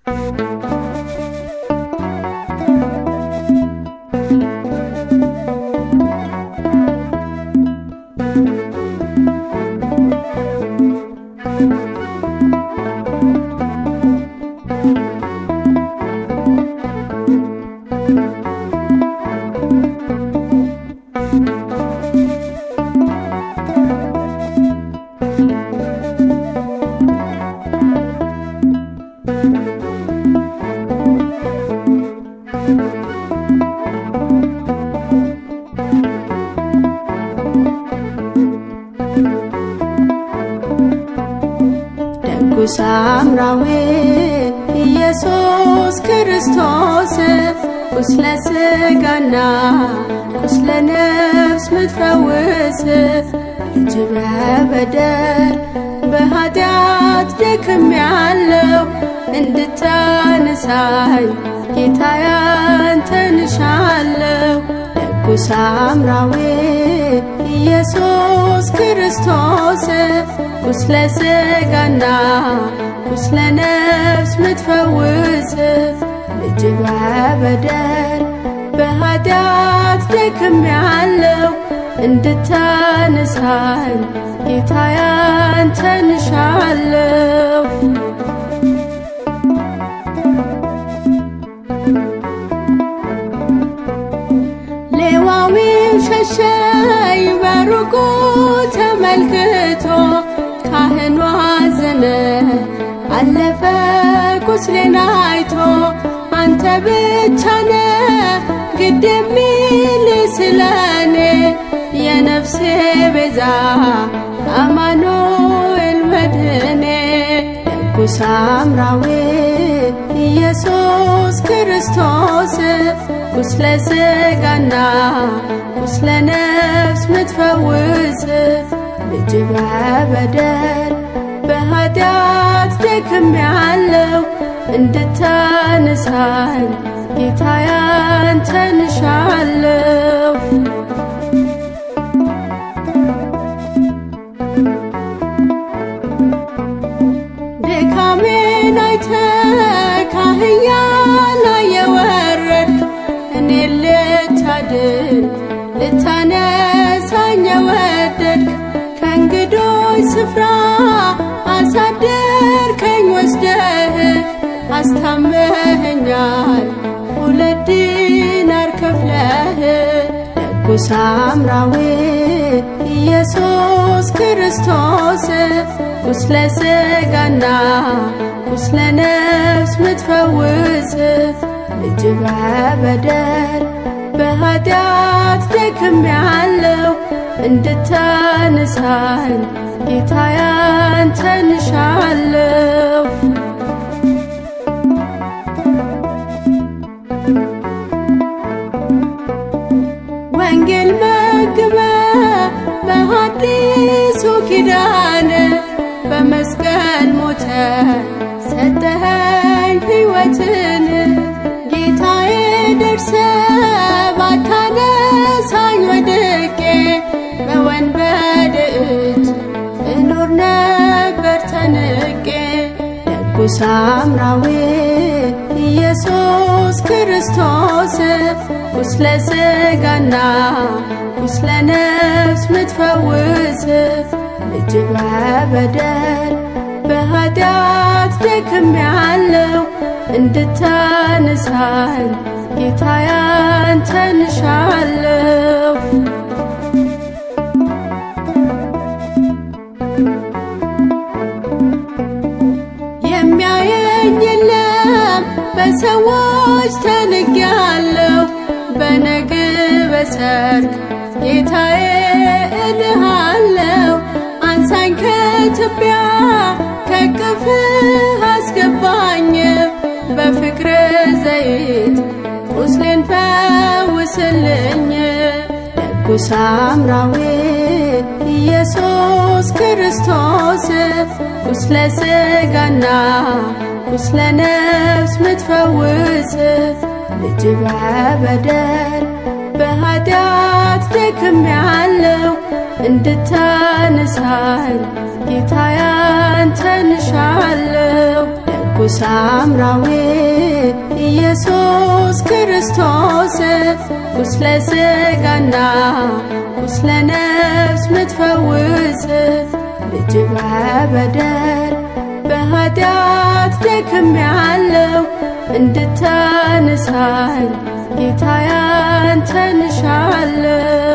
ደጉ ሳምራዊ ኢየሱስ ክርስቶስ ቁስለ ሥጋና ቁስለ ነፍስ ምትፈውስ እጅ በበደል በኃጢአት ደክም ያለው እንድታነሳኝ ጌታ ያንተን እሻለሁ። ደጉ ሳምራዊ ኢየሱስ ክርስቶስ ቁስለ ሥጋና ቁስለ ነፍስ ምትፈውስ ልጅ በበደል በኃጢአት ደክም ያለው እንድታነሳኝ ጌታ ያንተን እሻለሁ። ሌዋዊው ሸሸኝ በሩቁ ተመልክቶ ካህኑ አዘነ አለፈ ቁስሌን አይቶ አንተ ብቻ ነ ግድ የሚል ስለኔ የነፍሴ ቤዛ አማኑኤል መድህኔ ደጉ ሳምራዊ ኢየሱስ ክርስቶስ ቁስለ ሥጋና ቁስለ ነፍስ ምትፈውስ ልጅ በበደል በኃጢአት ደክም ያለው እንድታነሳኝ ጌታ ያንተን እሻለሁ። ድካሜን አይተ ካህያ ላይ የወረድክ እኔን ልታድን ልታነሳኝ የወደድክ ከእንግዶች ስፍራ አሳደርከኝ ወስደህ አስታመኸኛል ሁለት ዲናር ከፍለህ ደጉ ሳምራዊ ኢየሱስ ክርስቶስ ቁስለ ሥጋና ቁስለ ነፍስ ምትፈውስ ልጅ በበደል በኃጢአት ደክም ያለው እንድታነሳኝ ጌታ ያንተን እሻለሁ። ወንጌል መግበ በሐዲሱ ኪዳን በመስቀል ሞተ ሰጠኸኝ ሕይወትን ጌታዬ ደርሰ ባታነሳኝ ወድቄ በወንበድ እጅ እኖር ነበር ተንቄ ደጉ ሳምራዊ ኢየሱስ ክርስቶስ ቁስለ ሥጋና ቁስለ ነፍስ ምትፈውስ ልጅ በበደል በኃጢአት ደክም ያለው እንድታነሳኝ ጌታ ያንተን እሻለሁ። የሚያየኝ የለም በሰዎች ተንጌያለሁ በነግ በሰርክ ጌታዬ እልሃለሁ አንሳኝ ከትቢያ ከቅፍህ አስገባኝ በፍቅር ዘይት ቁስሌን ፈውስልኝ ደጉ ሳምራዊ ኢየሱስ ክርስቶስ ቁስለ ሥጋና ቁስለ ነፍስ ምትፈውስ ልጅ በበደል በኃጢአት ደክም ያለው እንድታነሳኝ ጌታ ያንተን እሻለሁ። ደጉ ንጉሥ አምራዊ ኢየሱስ ክርስቶስ ቁስለ ሥጋና ቁስለ ነፍስ ምትፈውስ ልጅ በበደል በኃጢአት ደክም ያለው እንድታነሳኝ ጌታ ያንተን እሻለሁ